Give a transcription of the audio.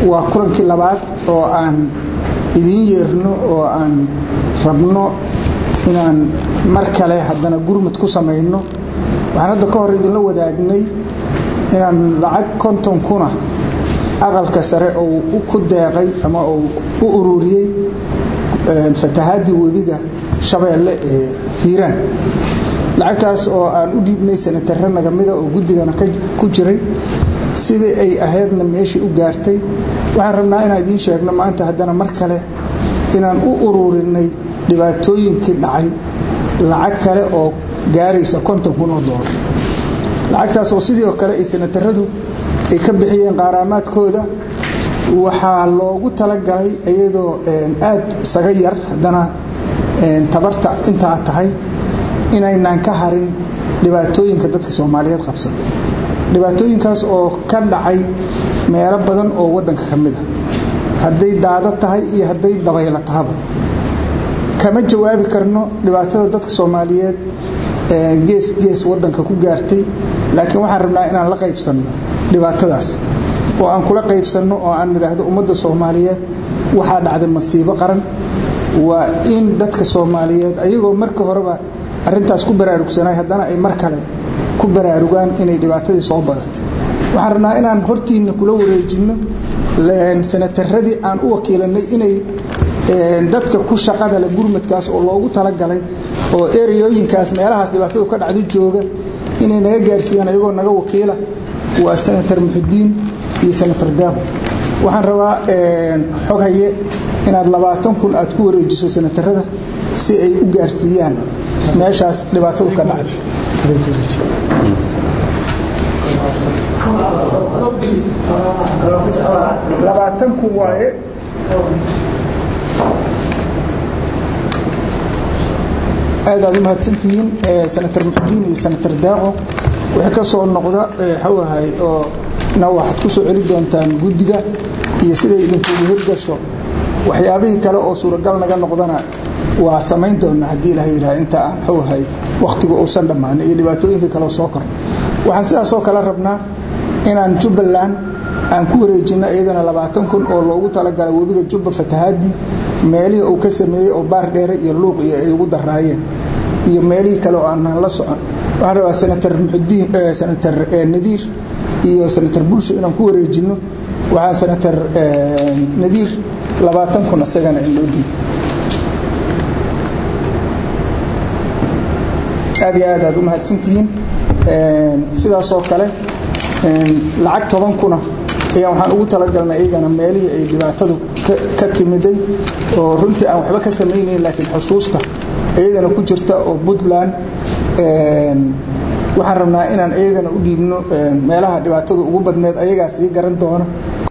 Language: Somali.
waa kulankii labaad oo aan idiin yeerno oo aan rabno inaan mar kale haddana gurmud ku samayno waxaan hadda ka hor idinla wadaagnay inaan lacag konton kuna aqalka sare oo ku deeqay ama uu u ururiyey fatahaadii webiga shabeelle ee hiiraan lacagtaas oo aan u dhiibnay sanatarre nagamida oo guddigana ku jiray sidii ay ahaydna meeshii u gaartay waxaan rabnaa inaan idiin sheegno maanta haddana mar kale inaan u ururinay dhibaatooyinkii dhacay lacag kale oo gaaraysa konton kun oo doolar lacagtaas oo sidii oo kale ay sanataradu ay ka bixiyeen qaaraamaadkooda waxaa loogu talagalay iyadoo aad isaga yar haddana tabarta intaa tahay inaynaan ka harin dhibaatooyinka dadka soomaaliyeed qabsada dhibaatooyinkaas oo ka dhacay meelo badan oo waddanka ka mid a hadday daado tahay iyo hadday dabaylo tahaba kama jawaabi karno dhibaatada dadka soomaaliyeed gees gees waddanka ku gaartay laakiin waxaan rabnaa inaan la qaybsanno dhibaatadaas oo aan kula qaybsanno oo aan nidhaahdo ummadda soomaaliyeed waxaa dhacday masiibo qaran waa in dadka soomaaliyeed ayagoo marka horeba arrintaas ku baraarugsanay haddana ay mar kale ku baraarugaan inay dhibaatadii soo badatay waxaan rabnaa inaan hortiinna kula wareejinno sanataradii aan u wakiilanay inay dadka ku shaqada leh gurmadkaas oo loogu talagalay oo ereyooyinkaas meelahaas dhibaatadu ka dhacdo jooga inay naga gaarsiiyaan ayagoo naga wakiila waa senatar muxudiin iyo senatar daabo waxaan rabaa xog haye inaad labaatan kun aad ku wareejiso senatarada si ay u gaarsiiyaan meeshaas dhibaatadu ka dhacday labaatan kun waaye aad aad u mahadsantihiin senatar muxudiin iyo senatar daaqo wixii ka soo noqda xawahay oo na waxaad ku soo celi doontaan guddiga iyo siday idinkuugu hirgasho waxyaabihii kale oo suuragal naga noqdana waa samayn doonaa haddii ilaha yidhaha inta aan xawahay wakhtigu uusan dhammaan iyo dhibaatooyinka kale soo korno waxaan sidaasoo kale rabnaa inaan jubbaland aan ku wareejinno iyadana labaatan kun oo loogu talagalay webiga jubba fatahaadii meelihii uu ka sameeyey oo baar dheere iyo luuq iyo ay ugu daraayeen iyo meelihii kale oo aanan la socon waxaan rabaa senatar muxudiin senatar nadiir iyo senatar bulsho inaan ku wareejinno waxaan senatar nadiir labaatan kun isagana in loo dhiibo aad iyo aad aad u mahadsantihiin sidaasoo kale lacag toban kuna ayaa waxaan ugu talagalnay iyagana meelihii ay dhibaatadu ka timiday oo runtii aan waxba ka samaynayn laakiin xusuusta iyadana ku jirta oo puntland waxaan rabnaa inaan iyagana u dhiibno meelaha dhibaatadu ugu badneed ayagaa sii garan doona